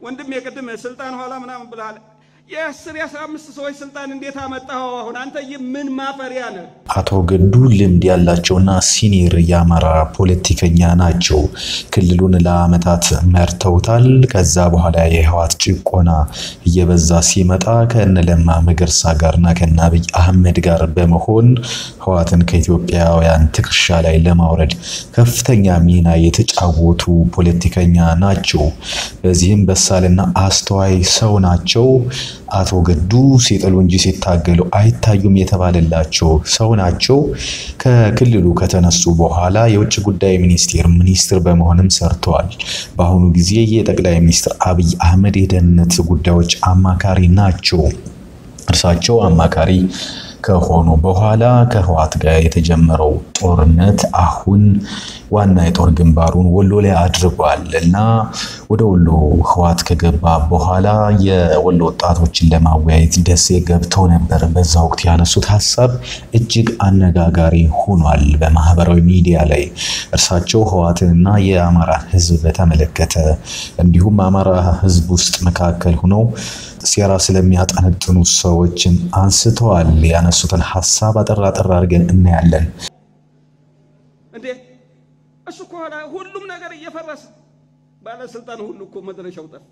ወንድም የቅድም ስልጣን ኋላ ምናምን ብለሃል። የአስር የአስራ አምስት ሰዎች ስልጣን እንዴት አመጣኸው? አሁን አንተ ምን ማፈሪያ ነህ? አቶ ገዱ ልምድ ያላቸውና ሲኒየር የአማራ ፖለቲከኛ ናቸው። ክልሉን ለዓመታት መርተውታል። ከዛ በኋላ የህወሓት ጭቆና እየበዛ ሲመጣ ከእነ ለማ መገርሳ ጋርና ከእነ አብይ አህመድ ጋር በመሆን ህወሓትን ከኢትዮጵያውያን ትከሻ ላይ ለማውረድ ከፍተኛ ሚና የተጫወቱ ፖለቲከኛ ናቸው። በዚህም በሳልና አስተዋይ ሰው ናቸው። አቶ ገዱ ሲጥሉ እንጂ ሲታገሉ አይታዩም የተባለላቸው ሰው ናቸው። ከክልሉ ከተነሱ በኋላ የውጭ ጉዳይ ሚኒስቴር ሚኒስትር በመሆንም ሰርተዋል። በአሁኑ ጊዜ የጠቅላይ ሚኒስትር አብይ አህመድ የደህንነት ጉዳዮች አማካሪ ናቸው። እርሳቸው አማካሪ ከሆኑ በኋላ ከህወሓት ጋር የተጀመረው ጦርነት አሁን ዋና የጦር ግንባሩን ወሎ ላይ አድርጓል እና ወደ ወሎ ህወሓት ከገባ በኋላ የወሎ ወጣቶችን ለማወያየት ደሴ ገብተው ነበር። በዛ ወቅት ያነሱት ሀሳብ እጅግ አነጋጋሪ ሆኗል በማህበራዊ ሚዲያ ላይ። እርሳቸው ህወሓትንና የአማራን ህዝብ በተመለከተ እንዲሁም አማራ ህዝብ ውስጥ መካከል ሆነው ሴራ ስለሚያጠነጥኑ ሰዎችን አንስተዋል። ያነሱትን ሀሳብ አጠር አጠር አድርገን እናያለን። እንዴ እሱ እኮ ኋላ ሁሉም ነገር እየፈረሰ ባለስልጣን ሁሉ እኮ መድረሻው ጠፍ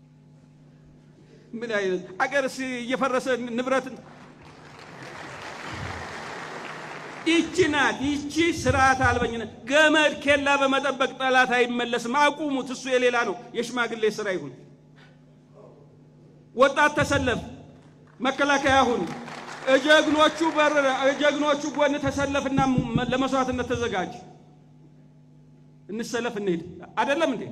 ምን አይነት አገርስ እየፈረሰ ንብረት ይቺ ናት። ይቺ ስርዓት አልበኝነት ገመድ ኬላ በመጠበቅ ጠላት አይመለስም። አቁሙት። እሱ የሌላ ነው፣ የሽማግሌ ስራ ይሁን። ወጣት ተሰለፍ፣ መከላከያ ሁን፣ እጀግኖቹ በር እጀግኖቹ ጎን ተሰለፍና ለመስዋዕትነት ተዘጋጅ። እንሰለፍ፣ እንሄድ። አይደለም እንዴ?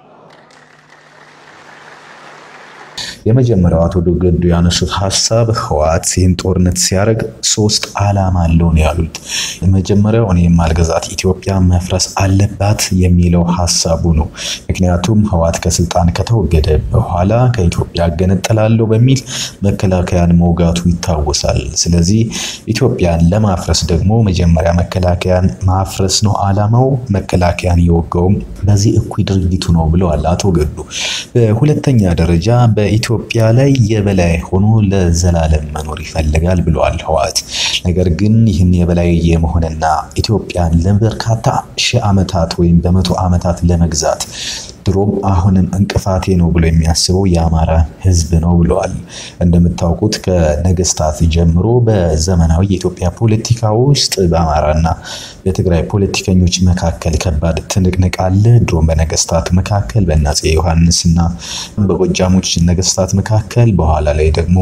የመጀመሪያው አቶ ገዱ ያነሱት ሀሳብ ህወሓት ይህን ጦርነት ሲያደርግ ሶስት ዓላማ አለው ነው ያሉት። የመጀመሪያው እኔ የማልገዛት ኢትዮጵያ መፍረስ አለባት የሚለው ሀሳቡ ነው። ምክንያቱም ህወሓት ከስልጣን ከተወገደ በኋላ ከኢትዮጵያ እገነጠላለሁ በሚል መከላከያን መውጋቱ ይታወሳል። ስለዚህ ኢትዮጵያን ለማፍረስ ደግሞ መጀመሪያ መከላከያን ማፍረስ ነው ዓላማው። መከላከያን የወጋውም በዚህ እኩይ ድርጊቱ ነው ብለዋል አቶ ገዱ። በሁለተኛ ደረጃ በኢትዮ ኢትዮጵያ ላይ የበላይ ሆኖ ለዘላለም መኖር ይፈልጋል ብለዋል ህወሓት። ነገር ግን ይህን የበላይ የመሆንና ኢትዮጵያን ለበርካታ ሺህ ዓመታት ወይም በመቶ ዓመታት ለመግዛት ድሮም አሁንም እንቅፋቴ ነው ብሎ የሚያስበው የአማራ ህዝብ ነው ብለዋል። እንደምታውቁት ከነገስታት ጀምሮ በዘመናዊ የኢትዮጵያ ፖለቲካ ውስጥ በአማራና በትግራይ ፖለቲከኞች መካከል ከባድ ትንቅንቅ አለ። ድሮም በነገስታት መካከል በአፄ ዮሐንስና በጎጃሞች ነገስታት መካከል በኋላ ላይ ደግሞ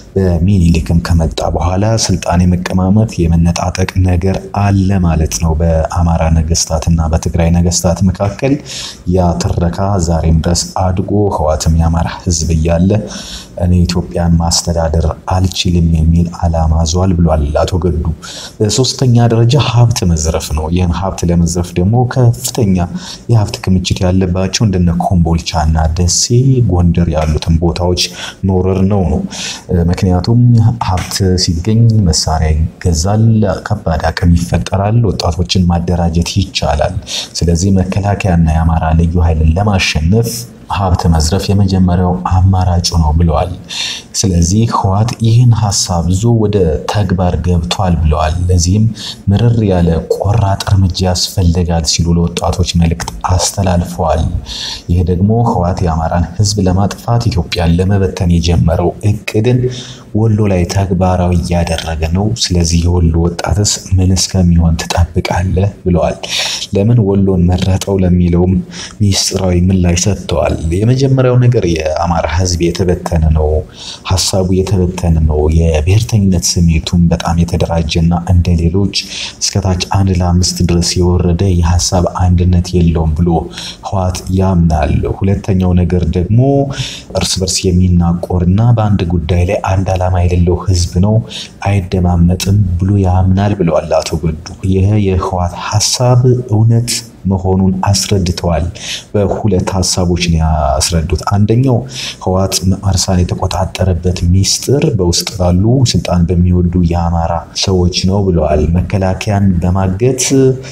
በሚኒሊክም ከመጣ በኋላ ስልጣን የመቀማመት የመነጣጠቅ ነገር አለ ማለት ነው። በአማራ ነገስታትና በትግራይ ነገስታት መካከል ያ ትረካ ዛሬም ድረስ አድጎ ህወሓትም የአማራ ህዝብ እያለ እኔ ኢትዮጵያን ማስተዳደር አልችልም የሚል ዓላማ ዟል ብሏል አቶ ገዱ። በሶስተኛ ደረጃ ሀብት መዝረፍ ነው። ይህን ሀብት ለመዝረፍ ደግሞ ከፍተኛ የሀብት ክምችት ያለባቸው እንደነ ኮምቦልቻና ደሴ፣ ጎንደር ያሉትን ቦታዎች መውረር ነው ነው ምክንያቱም ሀብት ሲገኝ መሳሪያ ይገዛል፣ ከባድ አቅም ይፈጠራል፣ ወጣቶችን ማደራጀት ይቻላል። ስለዚህ መከላከያና የአማራ ልዩ ኃይልን ለማሸነፍ ሀብት መዝረፍ የመጀመሪያው አማራጩ ነው ብለዋል። ስለዚህ ህወሓት ይህን ሀሳብ ይዞ ወደ ተግባር ገብቷል ብለዋል። ለዚህም ምርር ያለ ቆራጥ እርምጃ ያስፈልጋል ሲሉ ለወጣቶች መልእክት አስተላልፈዋል። ይህ ደግሞ ህወሓት የአማራን ህዝብ ለማጥፋት ኢትዮጵያን ለመበተን የጀመረው እቅድን ወሎ ላይ ተግባራዊ እያደረገ ነው። ስለዚህ የወሎ ወጣትስ ምን እስከሚሆን ትጠብቃለህ? ብለዋል። ለምን ወሎን መረጠው ለሚለውም ሚስጥራዊ ምላሽ ሰጥተዋል። የመጀመሪያው ነገር የአማራ ህዝብ የተበተነ ነው፣ ሀሳቡ የተበተነ ነው። የብሔርተኝነት ስሜቱም በጣም የተደራጀና እንደ ሌሎች እስከታች አንድ ለአምስት ድረስ የወረደ የሀሳብ አንድነት የለውም ብሎ ህወሓት ያምናል። ሁለተኛው ነገር ደግሞ እርስ በርስ የሚናቆርና በአንድ ጉዳይ ላይ አንድ ዓላማ የሌለው ህዝብ ነው፣ አይደማመጥም ብሎ ያምናል ብለዋል አቶ ገዱ። ይህ የህወሓት ሀሳብ እውነት መሆኑን አስረድተዋል። በሁለት ሀሳቦች ነው ያስረዱት። አንደኛው ህወሓት መርሳን የተቆጣጠረበት ሚስጥር በውስጥ ባሉ ስልጣን በሚወዱ የአማራ ሰዎች ነው ብለዋል። መከላከያን በማገት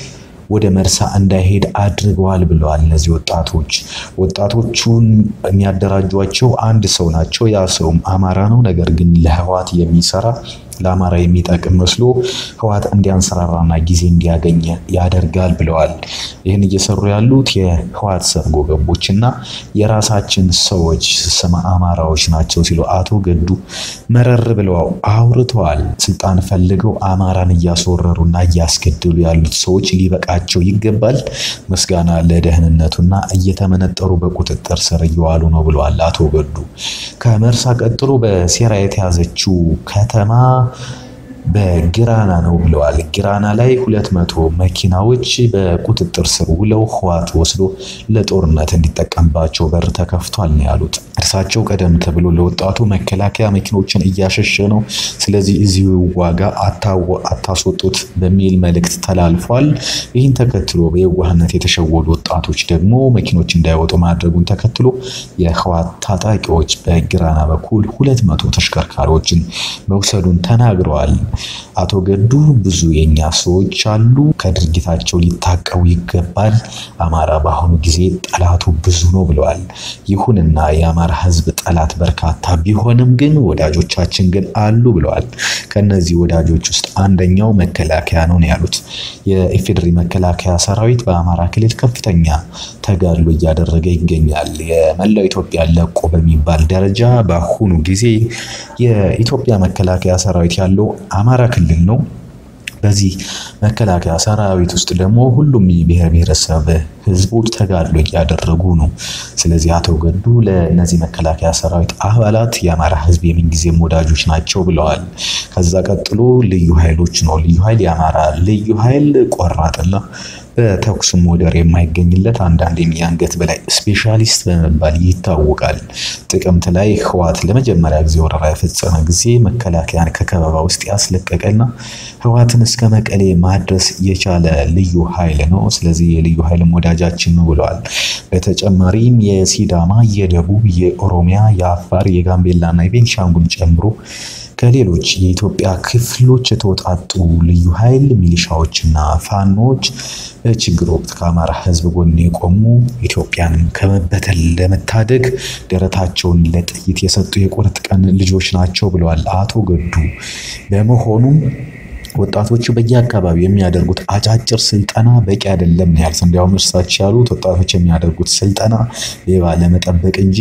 ወደ መርሳ እንዳይሄድ አድርገዋል ብለዋል። እነዚህ ወጣቶች ወጣቶቹን የሚያደራጇቸው አንድ ሰው ናቸው። ያ ሰውም አማራ ነው። ነገር ግን ለህወሓት የሚሰራ ለአማራ የሚጠቅም መስሎ ህወሓት እንዲያንሰራራና ጊዜ እንዲያገኝ ያደርጋል ብለዋል። ይህን እየሰሩ ያሉት የህወሓት ሰርጎ ገቦችና የራሳችን ሰዎች ስመ አማራዎች ናቸው ሲሉ አቶ ገዱ መረር ብለው አውርተዋል። ስልጣን ፈልገው አማራን እያስወረሩና እያስገደሉ ያሉት ሰዎች ሊበቃቸው ይገባል። ምስጋና ለደህንነቱና እየተመነጠሩ በቁጥጥር ስር እየዋሉ ነው ብለዋል አቶ ገዱ። ከመርሳ ቀጥሎ በሴራ የተያዘችው ከተማ በጊራና ነው ብለዋል። ጊራና ላይ ሁለት መቶ መኪናዎች በቁጥጥር ስር ውለው ህወሓት ወስዶ ለጦርነት እንዲጠቀምባቸው በር ተከፍቷል ነው ያሉት። እርሳቸው ቀደም ተብሎ ለወጣቱ መከላከያ መኪኖችን እያሸሸ ነው፣ ስለዚህ እዚሁ ዋጋ አታስወጡት በሚል መልእክት ተላልፏል። ይህን ተከትሎ በየዋህነት የተሸወዱ ወጣቶች ደግሞ መኪኖች እንዳይወጡ ማድረጉን ተከትሎ የህወሓት ታጣቂዎች በጊራና በኩል ሁለት መቶ ተሽከርካሪዎችን መውሰዱን ተናግረዋል። አቶ ገዱ ብዙ የኛ ሰዎች አሉ፣ ከድርጊታቸው ሊታቀቡ ይገባል። አማራ በአሁኑ ጊዜ ጠላቱ ብዙ ነው ብለዋል። ይሁንና የአማራ ህዝብ ጠላት በርካታ ቢሆንም ግን ወዳጆቻችን ግን አሉ ብለዋል። ከነዚህ ወዳጆች ውስጥ አንደኛው መከላከያ ነው ያሉት። የኢፌዴሪ መከላከያ ሰራዊት በአማራ ክልል ከፍተኛ ተጋድሎ እያደረገ ይገኛል። የመላው ኢትዮጵያ ለቆ በሚባል ደረጃ በአሁኑ ጊዜ የኢትዮጵያ መከላከያ ሰራዊት ያለው አማራ ክልል ነው። በዚህ መከላከያ ሰራዊት ውስጥ ደግሞ ሁሉም የብሔር ብሔረሰብ ህዝቦች ተጋድሎ እያደረጉ ነው። ስለዚህ አቶ ገዱ ለእነዚህ መከላከያ ሰራዊት አባላት የአማራ ህዝብ የምንጊዜም ወዳጆች ናቸው ብለዋል። ከዛ ቀጥሎ ልዩ ኃይሎች ነው። ልዩ ኃይል የአማራ ልዩ ኃይል ቆራጥና በተኩስም ወደር የማይገኝለት አንዳንዴም የአንገት በላይ ስፔሻሊስት በመባል ይታወቃል። ጥቅምት ላይ ህወሓት ለመጀመሪያ ጊዜ ወረራ የፈጸመ ጊዜ መከላከያን ከከበባ ውስጥ ያስለቀቀና ህወሓትን እስከ መቀሌ ማድረስ የቻለ ልዩ ኃይል ነው። ስለዚህ የልዩ ኃይልም ወዳጃችን ነው ብለዋል። በተጨማሪም የሲዳማ፣ የደቡብ፣ የኦሮሚያ፣ የአፋር፣ የጋምቤላና የቤንሻንጉል ጨምሮ ከሌሎች የኢትዮጵያ ክፍሎች የተውጣጡ ልዩ ኃይል ሚሊሻዎችና ፋኖች በችግር ወቅት ከአማራ ህዝብ ጎን የቆሙ ኢትዮጵያን ከመበተን ለመታደግ ደረታቸውን ለጥይት የሰጡ የቁርጥ ቀን ልጆች ናቸው ብለዋል አቶ ገዱ። በመሆኑም ወጣቶቹ በየአካባቢው የሚያደርጉት አጫጭር ስልጠና በቂ አይደለም ነው ያሉት። እንዲያውም እርሳቸው ያሉት ወጣቶች የሚያደርጉት ስልጠና ሌባ ለመጠበቅ እንጂ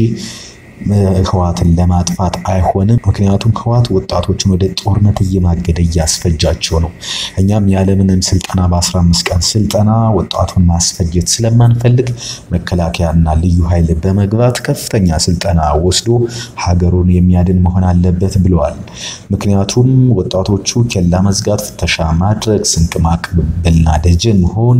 ህወሓትን ለማጥፋት አይሆንም። ምክንያቱም ህወሓት ወጣቶችን ወደ ጦርነት እየማገደ እያስፈጃቸው ነው። እኛም ያለምንም ስልጠና በ15 ቀን ስልጠና ወጣቱን ማስፈጀት ስለማንፈልግ መከላከያና ልዩ ኃይል በመግባት ከፍተኛ ስልጠና ወስዶ ሀገሩን የሚያድን መሆን አለበት ብለዋል። ምክንያቱም ወጣቶቹ ኬላ መዝጋት፣ ፍተሻ ማድረግ፣ ስንቅ ማቀበልና ደጀን መሆን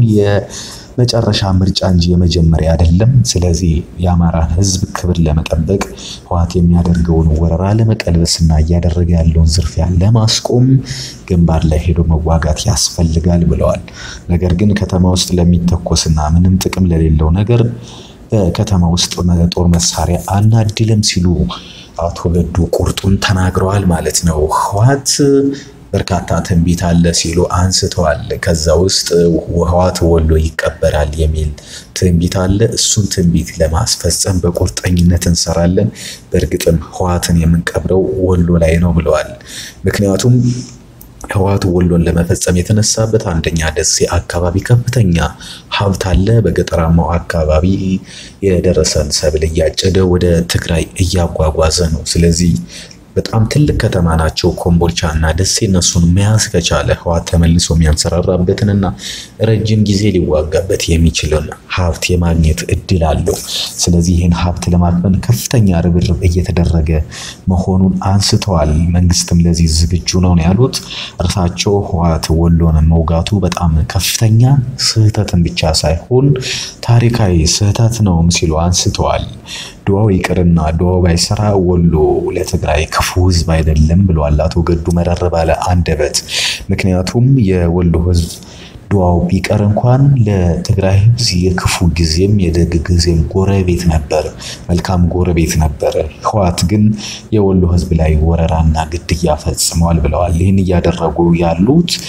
መጨረሻ ምርጫ እንጂ የመጀመሪያ አይደለም። ስለዚህ የአማራን ህዝብ ክብር ለመጠበቅ ህወሓት የሚያደርገውን ወረራ ለመቀልበስና እያደረገ ያለውን ዝርፊያ ለማስቆም ግንባር ላይ ሄዶ መዋጋት ያስፈልጋል ብለዋል። ነገር ግን ከተማ ውስጥ ለሚተኮስና ምንም ጥቅም ለሌለው ነገር በከተማ ውስጥ ጦር መሳሪያ አናድልም ሲሉ አቶ ገዱ ቁርጡን ተናግረዋል ማለት ነው። ህወሓት በርካታ ትንቢት አለ ሲሉ አንስተዋል። ከዛ ውስጥ ህወሓት ወሎ ይቀበራል የሚል ትንቢት አለ። እሱን ትንቢት ለማስፈጸም በቁርጠኝነት እንሰራለን። በእርግጥም ህወሓትን የምንቀብረው ወሎ ላይ ነው ብለዋል። ምክንያቱም ህወሓት ወሎን ለመፈጸም የተነሳበት አንደኛ ደሴ አካባቢ ከፍተኛ ሀብት አለ። በገጠራማው አካባቢ የደረሰን ሰብል እያጨደ ወደ ትግራይ እያጓጓዘ ነው። ስለዚህ በጣም ትልቅ ከተማ ናቸው ኮምቦልቻ እና ደሴ። እነሱን መያዝ ከቻለ ህወሓት ተመልሶ የሚያንሰራራበትንና ረጅም ጊዜ ሊዋጋበት የሚችልን ሀብት የማግኘት እድል አለው። ስለዚህ ይህን ሀብት ለማክበን ከፍተኛ ርብርብ እየተደረገ መሆኑን አንስተዋል። መንግስትም ለዚህ ዝግጁ ነው ያሉት እርሳቸው ህወሓት ወሎን መውጋቱ በጣም ከፍተኛ ስህተትን ብቻ ሳይሆን ታሪካዊ ስህተት ነውም ሲሉ አንስተዋል። ድዋው ይቅርና ድዋው ባይሰራ ወሎ ለትግራይ ክፉ ህዝብ አይደለም ብለዋል አቶ ገዱ መረር ባለ አንደበት። ምክንያቱም የወሎ ህዝብ ድዋው ቢቀር እንኳን ለትግራይ ህዝብ የክፉ ጊዜም የደግ ጊዜም ጎረቤት ነበር፣ መልካም ጎረቤት ነበር። ህወሓት ግን የወሎ ህዝብ ላይ ወረራና ግድያ ፈጽመዋል ብለዋል። ይህን እያደረጉ ያሉት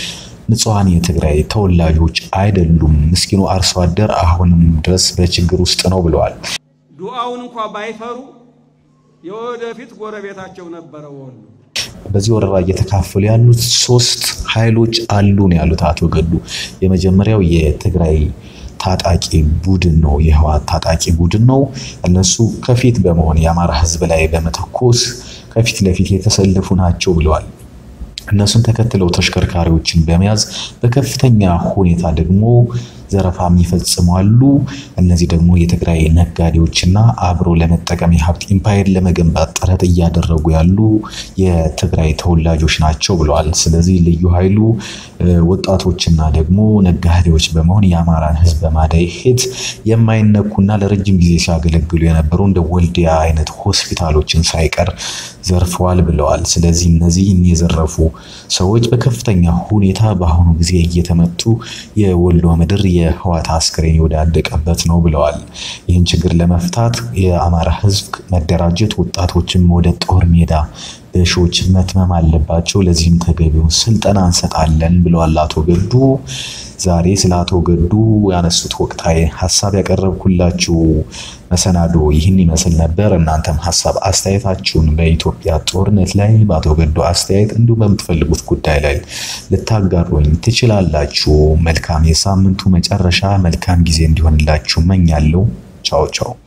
ንጹሐን የትግራይ ተወላጆች አይደሉም። ምስኪኑ አርሶ አደር አሁንም ድረስ በችግር ውስጥ ነው ብለዋል። ዱዓውን እንኳ ባይፈሩ የወደፊት ጎረቤታቸው ነበረ ወሎ። በዚህ ወረራ እየተካፈሉ ያሉት ሶስት ኃይሎች አሉ ነው ያሉት አቶ ገዱ። የመጀመሪያው የትግራይ ታጣቂ ቡድን ነው፣ የህወሓት ታጣቂ ቡድን ነው። እነሱ ከፊት በመሆን የአማራ ህዝብ ላይ በመተኮስ ከፊት ለፊት የተሰለፉ ናቸው ብለዋል። እነሱን ተከትለው ተሽከርካሪዎችን በመያዝ በከፍተኛ ሁኔታ ደግሞ ዘረፋ የሚፈጽሙ አሉ። እነዚህ ደግሞ የትግራይ ነጋዴዎችና አብሮ ለመጠቀም የሀብት ኢምፓየር ለመገንባት ጥረት እያደረጉ ያሉ የትግራይ ተወላጆች ናቸው ብለዋል። ስለዚህ ልዩ ኃይሉ ወጣቶችና ደግሞ ነጋዴዎች በመሆን የአማራን ህዝብ በማደሄት የማይነኩና ለረጅም ጊዜ ሲያገለግሉ የነበሩ እንደ ወልዲያ አይነት ሆስፒታሎችን ሳይቀር ዘርፈዋል ብለዋል። ስለዚህ እነዚህን የዘረፉ ሰዎች በከፍተኛ ሁኔታ በአሁኑ ጊዜ እየተመቱ የወሎ ምድር የህወሓት አስክሬን የወዳደቀበት ነው ብለዋል። ይህን ችግር ለመፍታት የአማራ ህዝብ መደራጀት፣ ወጣቶችም ወደ ጦር ሜዳ በሺዎች መትመም አለባቸው። ለዚህም ተገቢውን ስልጠና እንሰጣለን ብለዋል አቶ ገዱ። ዛሬ ስለ አቶ ገዱ ያነሱት ወቅታዊ ሀሳብ ያቀረብኩላችሁ መሰናዶ ይህን ይመስል ነበር። እናንተም ሀሳብ አስተያየታችሁን በኢትዮጵያ ጦርነት ላይ በአቶ ገዱ አስተያየት እንዲሁም በምትፈልጉት ጉዳይ ላይ ልታጋሩኝ ትችላላችሁ። መልካም የሳምንቱ መጨረሻ መልካም ጊዜ እንዲሆንላችሁ መኛለሁ። ቻው ቻው።